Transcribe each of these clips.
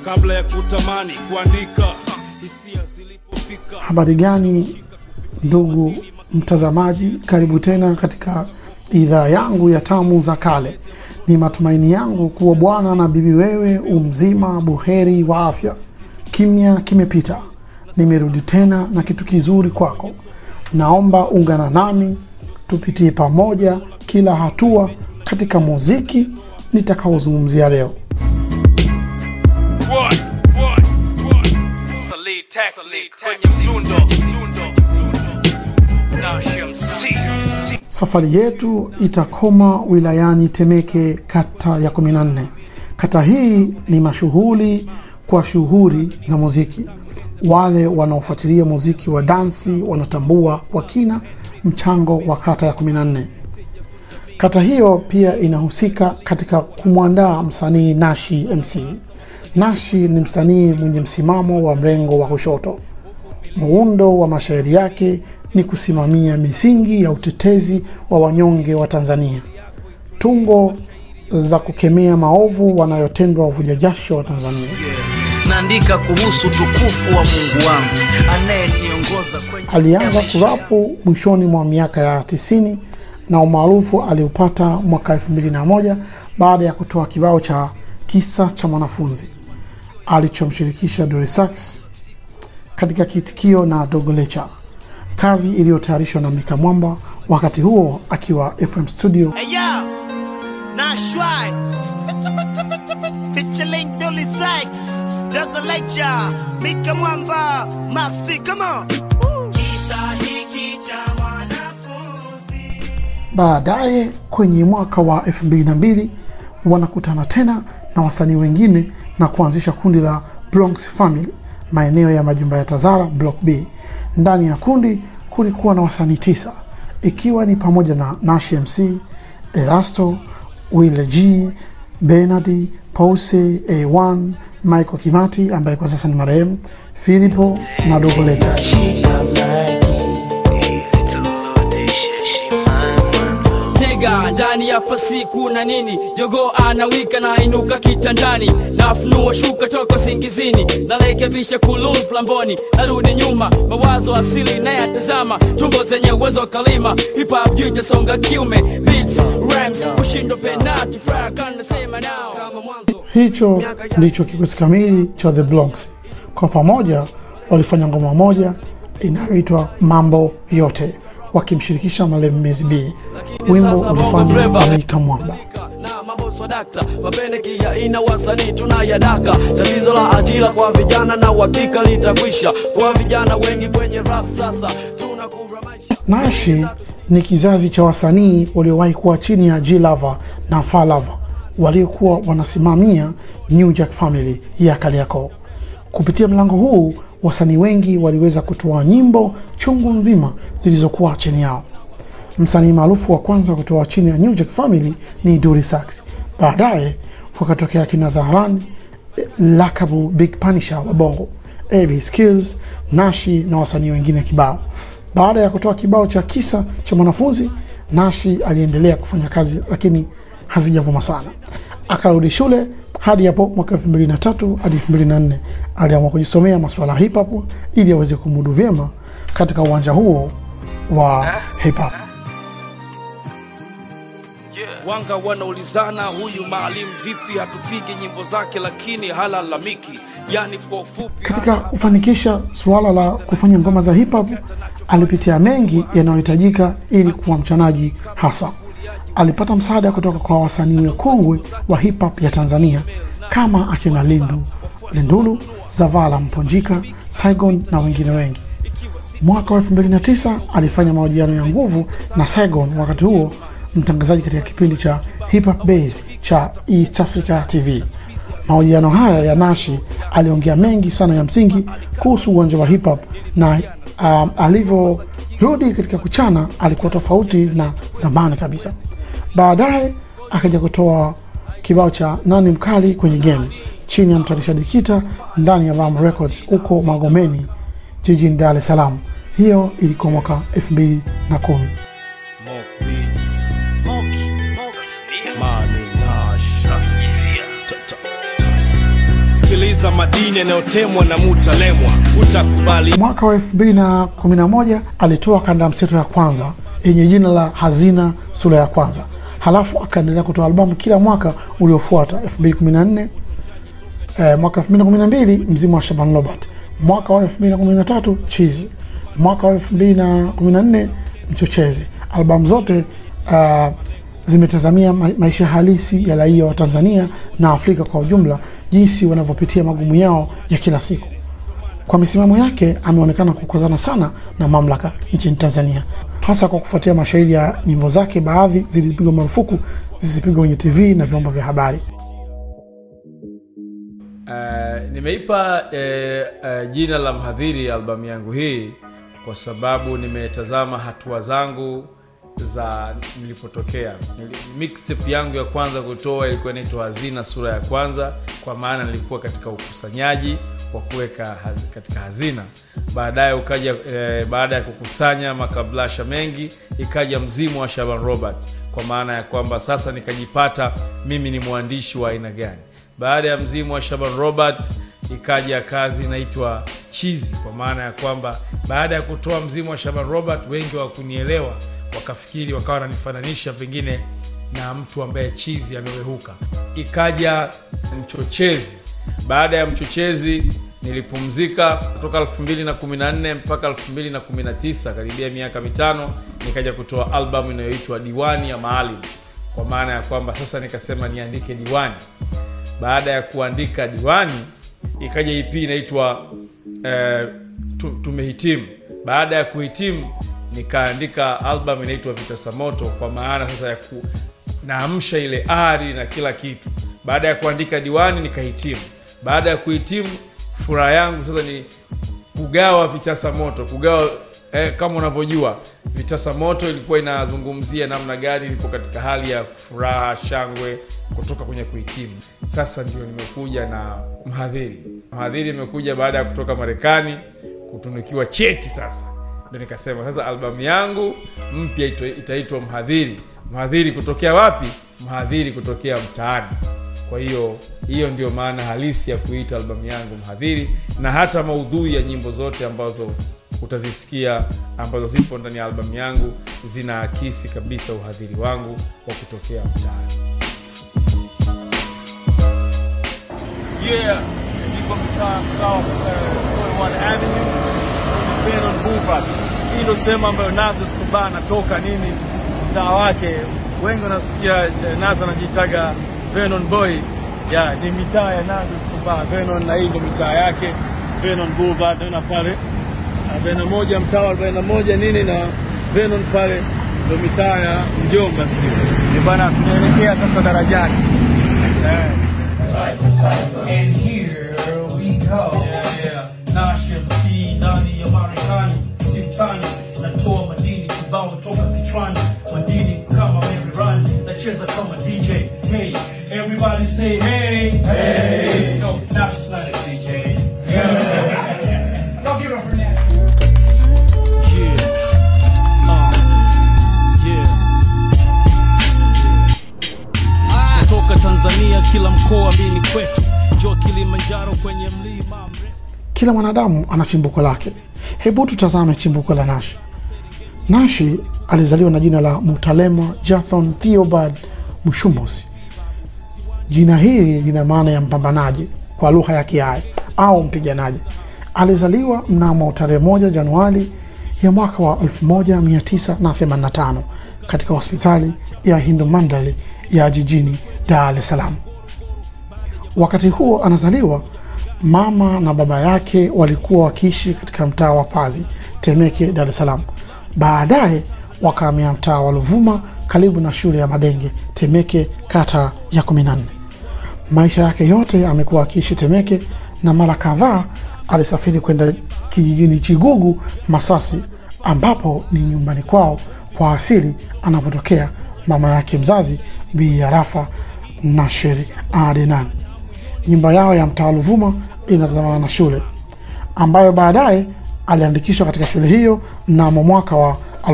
kabla ya kutamani kuandika hisia zilipofika Habari gani ndugu mtazamaji, karibu tena katika idhaa yangu ya tamu za kale. Ni matumaini yangu kuwa bwana na bibi wewe umzima buheri wa afya. Kimya kimepita, nimerudi tena na kitu kizuri kwako. Naomba ungana nami tupitie pamoja kila hatua katika muziki nitakaozungumzia leo. What? What? What? Salih Tactic kwenye mdundo Nash MC Safari yetu itakoma wilayani Temeke, kata ya 14. Kata hii ni mashuhuri kwa shughuli za muziki. Wale wanaofuatilia muziki wa dansi wanatambua kwa kina mchango wa kata ya 14. Kata hiyo pia inahusika katika kumwandaa msanii Nashi MC. Nashi ni msanii mwenye msimamo wa mrengo wa kushoto. Muundo wa mashairi yake ni kusimamia misingi ya utetezi wa wanyonge wa Tanzania, tungo za kukemea maovu wanayotendwa wavuja jasho wa Tanzania. naandika kuhusu tukufu wa Mungu wangu anayeniongoza kwenye Alianza kurapu mwishoni mwa miaka ya 90 na umaarufu aliupata mwaka 2001 baada ya kutoa kibao cha kisa cha mwanafunzi alichomshirikisha Dori Sax katika kiitikio na Dogo Lecha, kazi iliyotayarishwa na Mika Mwamba wakati huo akiwa FM studio. Hey yo, Nashwai, featuring Dolly Sykes, Dogo Lecture, Mika Mwamba, Max D, come on. Kisa hiki cha mwanafunzi. Baadaye kwenye mwaka wa 2002 wanakutana tena na wasanii wengine na kuanzisha kundi la Bronx Family maeneo ya majumba ya Tazara Block B. Ndani ya kundi kulikuwa na wasanii tisa ikiwa ni pamoja na Nash MC, Erasto, Wile G, Bernard, Pause, A1, Michael Kimati ambaye kwa sasa ni marehemu, Filipo na Dogo Lecha. tega ndani ya fasiku na nini jogo anawika na inuka kitandani nafunua shuka toka singizini narekebisha kulunz lamboni narudi nyuma mawazo asili nayatazama tumbo zenye uwezo wa kalima hip-hop juu itasonga kiume beats rhymes ushindo penati fraka nasema nao kama mwanzo Hicho ndicho kikosi kamili cha The Bronx. Kwa pamoja walifanya ngoma moja inayoitwa Mambo Yote, wakimshirikisha Malem Mezi B. Wimbo ulifanywa na Mika Mwamba. na mambo swadakta mapendekia ina wasanii tunayadaka tatizo la ajira kwa vijana na uhakika litakwisha kwa vijana wengi kwenye rap sasa tunakura maisha Nashi ni kizazi cha wasanii waliowahi kuwa chini ya G Lava na Fa Lava waliokuwa wanasimamia New Jack Family ya Kariakoo. Kupitia mlango huu, wasanii wengi waliweza kutoa nyimbo chungu nzima zilizokuwa chini yao. Msanii maarufu wa kwanza kutoa chini ya New Jack Family ni Duri Sax. Baadaye wakatokea kina Zaharani, eh, lakabu Big Punisher wa Bongo, AB Skills, Nashi na wasanii wengine kibao. Baada ya kutoa kibao cha kisa cha mwanafunzi, Nashi aliendelea kufanya kazi lakini hazijavuma sana. Akarudi shule hadi hapo mwaka 2003 hadi 2004 aliamua kujisomea masuala ya hip hop ili aweze kumudu vyema katika uwanja huo wa hip hop. Wanga wanaulizana huyu maalim vipi hatupigi nyimbo zake lakini halalamiki, yani kwa ufupi Katika kufanikisha suala la kufanya ngoma za hip hop, alipitia mengi yanayohitajika ili kuwa mchanaji hasa. Alipata msaada kutoka kwa wasanii wakongwe wa hip hop ya Tanzania kama akina Lindu, Lindulu, Zavala Mponjika, Saigon na wengine wengi. Mwaka wa 2009 alifanya mahojiano ya nguvu na Saigon, wakati huo mtangazaji katika kipindi cha Hip Hop Base cha East Africa TV. Mahojiano haya ya Nashi aliongea mengi sana ya msingi kuhusu uwanja wa hip hop na um, alivyorudi katika kuchana alikuwa tofauti na zamani kabisa. Baadaye akaja kutoa kibao cha nani mkali kwenye game chini ya mtayarisha Dikita ndani ya Ram Records huko Magomeni jijini Dar es Salaam. Hiyo ilikuwa mwaka 2010. Mock Beats. Mani Nash. Ta- ta- ta- Sikiliza sikiliza madini yanayotemwa na mutalemwa utakubali Mwaka wa 2011 alitoa kanda ya mseto ya kwanza yenye jina la Hazina sura ya kwanza, halafu akaendelea kutoa albamu kila mwaka uliofuata 2014 eh, mwaka 2012 Mzimu wa Shaban Robert, mwaka wa 2013 Chizi, mwaka wa 2014 Mchochezi. Albamu zote uh, zimetazamia ma maisha halisi ya raia wa Tanzania na Afrika kwa ujumla, jinsi wanavyopitia magumu yao ya kila siku. Kwa misimamo yake ameonekana kukozana sana na mamlaka nchini Tanzania, hasa kwa kufuatia mashairi ya nyimbo zake, baadhi zilipigwa marufuku zisipigwe kwenye TV na vyombo vya habari. Uh, nimeipa uh, uh, jina la mhadhiri albamu yangu hii kwa sababu nimetazama hatua zangu za nilipotokea. Nili- Mixtape yangu ya kwanza kutoa ilikuwa inaitwa Hazina sura ya kwanza, kwa maana nilikuwa katika ukusanyaji wa kuweka haz, katika hazina. Baadaye ukaja eh, baada ya kukusanya makablasha mengi, ikaja Mzimu wa Shaban Robert, kwa maana ya kwamba sasa nikajipata mimi ni mwandishi wa aina gani. Baada ya Mzimu wa Shaban Robert ikaja kazi inaitwa Chizi, kwa maana ya kwamba baada ya kutoa Mzimu wa Shaban Robert wengi wakunielewa wakafikiri wakawa wananifananisha pengine na mtu ambaye chizi amewehuka. Ikaja Mchochezi. Baada ya Mchochezi nilipumzika kutoka 2014 mpaka 2019, karibia miaka mitano, nikaja kutoa albamu inayoitwa Diwani ya Maalim, kwa maana ya kwamba sasa nikasema niandike diwani. Baada ya kuandika diwani, ikaja EP inaitwa eh, tu- tumehitimu. Baada ya kuhitimu nikaandika album inaitwa Vitasa Moto, kwa maana sasa ya ku, naamsha ile ari na kila kitu. Baada ya kuandika diwani nikahitimu. Baada ya kuhitimu, furaha yangu sasa ni kugawa vitasa moto, kugawa eh, kama unavyojua vitasa moto ilikuwa inazungumzia namna gani ilipo katika hali ya furaha, shangwe kutoka kwenye kuhitimu. Sasa ndio nimekuja na mhadhiri. Mhadhiri imekuja baada ya kutoka Marekani kutunukiwa cheti sasa ndo nikasema sasa albamu yangu mpya ito- itaitwa mhadhiri mhadhiri kutokea wapi mhadhiri kutokea mtaani kwa hiyo hiyo ndio maana halisi ya kuita albamu yangu mhadhiri na hata maudhui ya nyimbo zote ambazo utazisikia ambazo zipo ndani ya albamu yangu zinaakisi kabisa uhadhiri wangu wa kutokea mtaani Yeah, niko mtaa South uh, One Avenue Vernon Boulevard. Hii ndio sehemu ambayo Nazo Escobar anatoka nini, mtaa wake. Wengi wanasikia eh, Nazo anajitaga Vernon Boy. Yeah, ni mitaa ya Nazo Escobar, Vernon, na hii ndio mitaa yake Vernon Boulevard. Naona pale arobaini na moja mtaa wa arobaini na moja nini na Vernon pale ndio mitaa ya mjomba, sio Ni bana, tunaelekea sasa darajani eh. And here we go. Yeah, yeah. Nash MC ndani ya Marekani simtani natoa madini kibao toka kichwani madini kama Mary Run nacheza kama DJ hey everybody say hey hey no Nash is not a DJ yeah. Don't give up for that. Yeah. Uh. Yeah. Natoka Tanzania kila mkoa mimi kwetu jo Kilimanjaro kwenye mlima mrefu Kila mwanadamu ana chimbuko lake. Hebu tutazame chimbuko la Nashi. Nashi alizaliwa na jina la Mutalema Jathon Theobald Mushumosi. Jina hili lina maana ya mpambanaji kwa lugha ya Kiai au mpiganaji. Alizaliwa mnamo tarehe moja Januari ya mwaka wa 1985 katika hospitali ya Hindu Mandali ya jijini Dar es Salaam. Wakati huo anazaliwa, mama na baba yake walikuwa wakiishi katika mtaa wa Pazi, Temeke, Dar es Salaam. Baadaye wakahamia mtaa wa Luvuma karibu na shule ya Madenge, Temeke, kata ya 14. Maisha yake yote amekuwa akiishi Temeke na mara kadhaa alisafiri kwenda kijijini Chigugu, Masasi, ambapo ni nyumbani kwao kwa asili anapotokea mama yake mzazi Bi Arafa Nasheri Adenan. Nyumba yao ya mtaa wa Luvuma inatazamana na shule ambayo baadaye aliandikishwa katika shule hiyo mnamo mwaka wa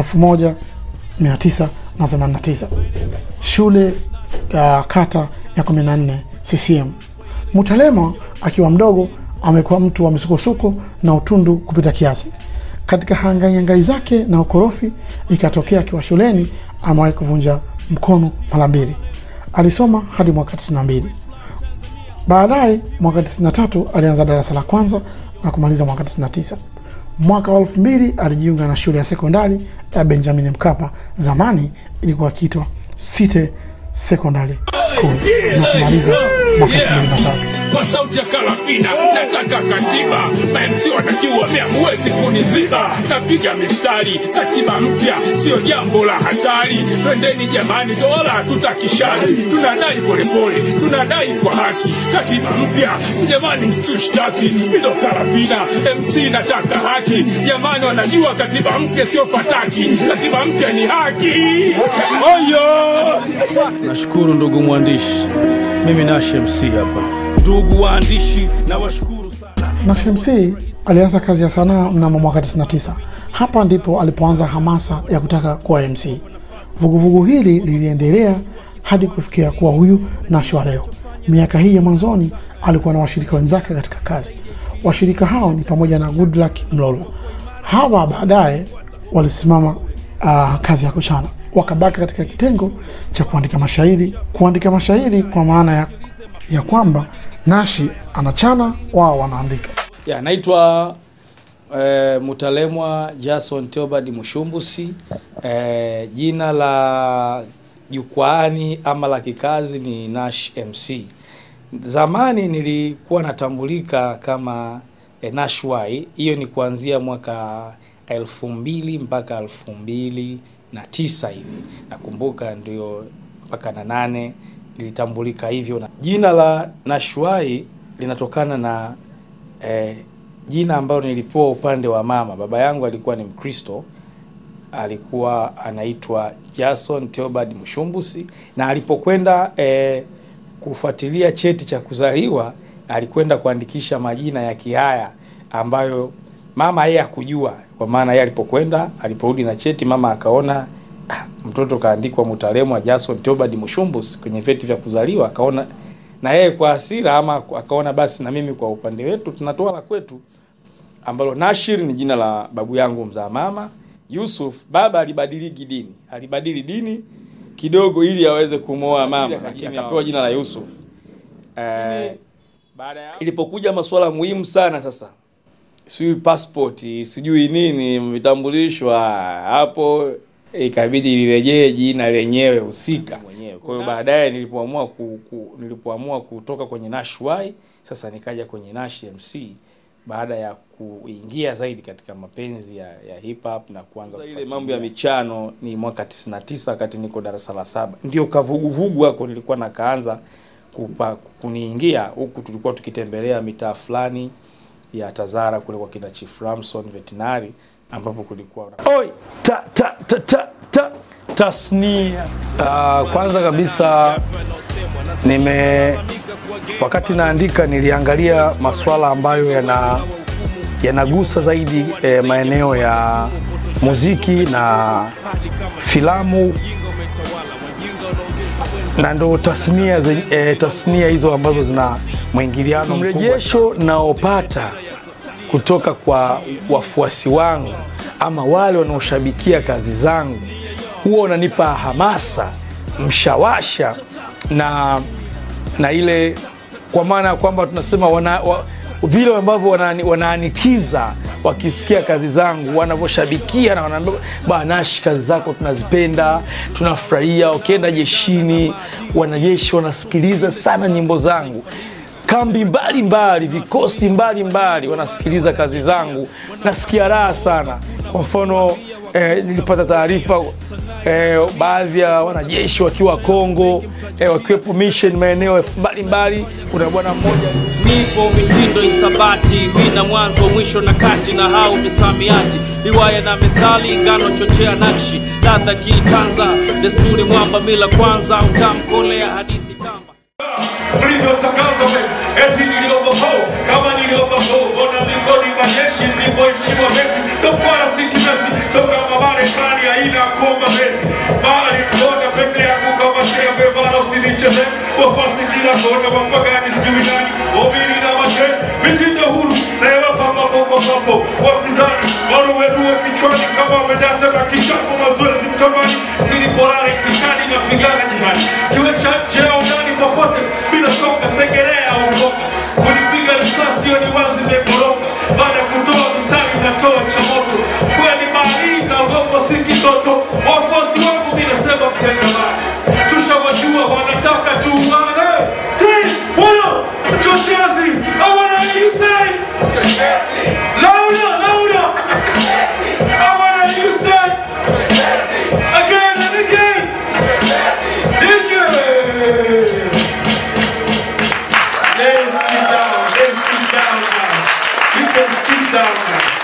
1989 shule ya kata ya 14 CCM. Mutalema Akiwa mdogo amekuwa mtu wa misukosuko na utundu kupita kiasi. Katika hangaingai zake na ukorofi, ikatokea akiwa shuleni amewahi kuvunja mkono mara mbili. Alisoma hadi mwaka 92. Baadaye mwaka 93 alianza darasa la kwanza na kumaliza mwaka 99. Mwaka wa elfu mbili alijiunga na shule ya sekondari ya Benjamin Mkapa, zamani ilikuwa ikiitwa City Secondary School na kumaliza mwaka elfu mbili na tatu. kwa sauti ya karapina nataka katiba mamsi watakiwa mea huwezi kuniziba napiga mistari katiba mpya sio jambo la hatari twendeni jamani dola tutakishari tunadai polepole tunadai kwa haki katiba mpya jamani msitushtaki ilo karapina mc nataka haki jamani wanajua katiba mpya sio fataki katiba mpya ni haki oyo Nashukuru ndugu mwandishi, mimi Nash MC hapa. Ndugu waandishi, nawashukuru sana. na Shamsi alianza kazi ya sanaa mnamo mwaka 99. Hapa ndipo alipoanza hamasa ya kutaka kuwa MC. Vuguvugu hili liliendelea hadi kufikia kuwa huyu Nash wa leo. Miaka hii ya mwanzoni alikuwa na washirika wenzake katika kazi. Washirika hao ni pamoja na Goodluck Mlolo. Hawa baadaye walisimama uh, kazi ya kuchana, wakabaki katika kitengo cha kuandika mashairi. Kuandika mashairi kwa maana ya, ya kwamba Nashi anachana, wao wanaandika. ya naitwa eh, mutalemwa jason teobad mushumbusi eh, jina la jukwaani ama la kikazi ni nash mc zamani nilikuwa natambulika kama eh, nash y hiyo ni kuanzia mwaka elfu mbili mpaka elfu mbili na tisa hivi nakumbuka ndio mpaka na nane nilitambulika hivyo na jina la nashwai linatokana na eh, jina ambalo nilipewa upande wa mama. Baba yangu alikuwa ni Mkristo, alikuwa anaitwa Jason Theobald Mshumbusi, na alipokwenda eh, kufuatilia cheti cha kuzaliwa alikwenda kuandikisha majina ya Kihaya ambayo mama yeye hakujua, kwa maana yeye alipokwenda, aliporudi na cheti, mama akaona ah, mtoto kaandikwa Mutalemwa Jason Theobald Mshumbusi kwenye vyeti vya kuzaliwa, akaona na yeye kwa hasira ama akaona basi na mimi kwa upande wetu tunatoa la kwetu ambalo Nashir ni jina la babu yangu mzaa mama. Yusuf baba alibadiliki dini, alibadili dini kidogo ili aweze kumwoa mama, lakini akapewa jina la Yusuf. Eh, ilipokuja masuala muhimu sana sasa, sijui passport, sijui nini, vitambulisho, ah, hapo ikabidi lirejee jina lenyewe husika mwenyewe. Kwa hiyo baadaye nilipoamua ku, ku, nilipoamua kutoka kwenye Nash Y sasa nikaja kwenye Nash MC baada ya kuingia zaidi katika mapenzi ya, ya hip hop na kuanza ile mambo ya michano ni mwaka 99 wakati niko darasa la saba ndio kavuguvugu hako nilikuwa nakaanza kupa, kuniingia huku tulikuwa tukitembelea mitaa fulani ya Tazara kule kwa kina Chief Ramson veterinary ambapo kulikuwa Oi, ta, ta, ta, ta, ta, tasnia. Uh, kwanza kabisa nime wakati naandika niliangalia masuala ambayo yana yanagusa zaidi eh, maeneo ya muziki na filamu na ndo tasnia, zi- eh, tasnia hizo ambazo zina mwingiliano mrejesho naopata kutoka kwa wafuasi wangu ama wale wanaoshabikia kazi zangu huwa unanipa hamasa mshawasha na na ile kwa maana ya kwamba tunasema wana, wa, vile ambavyo wanaani- wanaanikiza wakisikia kazi zangu wanavyoshabikia na wanaambia banashi kazi zako tunazipenda tunafurahia ukienda jeshini wanajeshi wanasikiliza sana nyimbo zangu kambi mbalimbali mbali, vikosi mbalimbali mbali, wanasikiliza kazi zangu nasikia raha sana kwa mfano eh, nilipata taarifa eh, baadhi ya wanajeshi wakiwa Kongo eh, wakiwepo mission maeneo mbalimbali. Kuna bwana mmoja nipo mitindo isabati vina mwanzo mwisho na kati na hau misamiati riwaya na methali ngano chochea nakshi ladha kiitanza desturi mwamba mila kwanza utamkolea hadithi kamba mlivyotangaza eti niliogopo kama niliogopo ona mikodi majeshi mlivyoheshimiwa beti sokwara sikimesi so kama marekani haina kuomba mesi bali mkoda peke yangu kama shembe bala usinicheze wafasi kila kona wapagani sijui nani obiri na mashe mitindo huru nayewapa papo kwa papo wapinzani waruweruwe kichwani kama wamedata na kichapo mazoezi mtamani ziliporara itikadi na pigana jihani kiwe cha nje au ndani popote bila songa segerea au mboga kunipiga risasi hiyo ni wazi imekoroga baada ya kutoa mistari natoa cha moto kweli mahali naogopa si kitoto wafuasi wangu minasema msengamani tushawajua wanataka tuungane si wana chochezi I wanna hear you say louder louder I wanna hear you say again and again DJ Let's sit down let's sit down now you can sit down now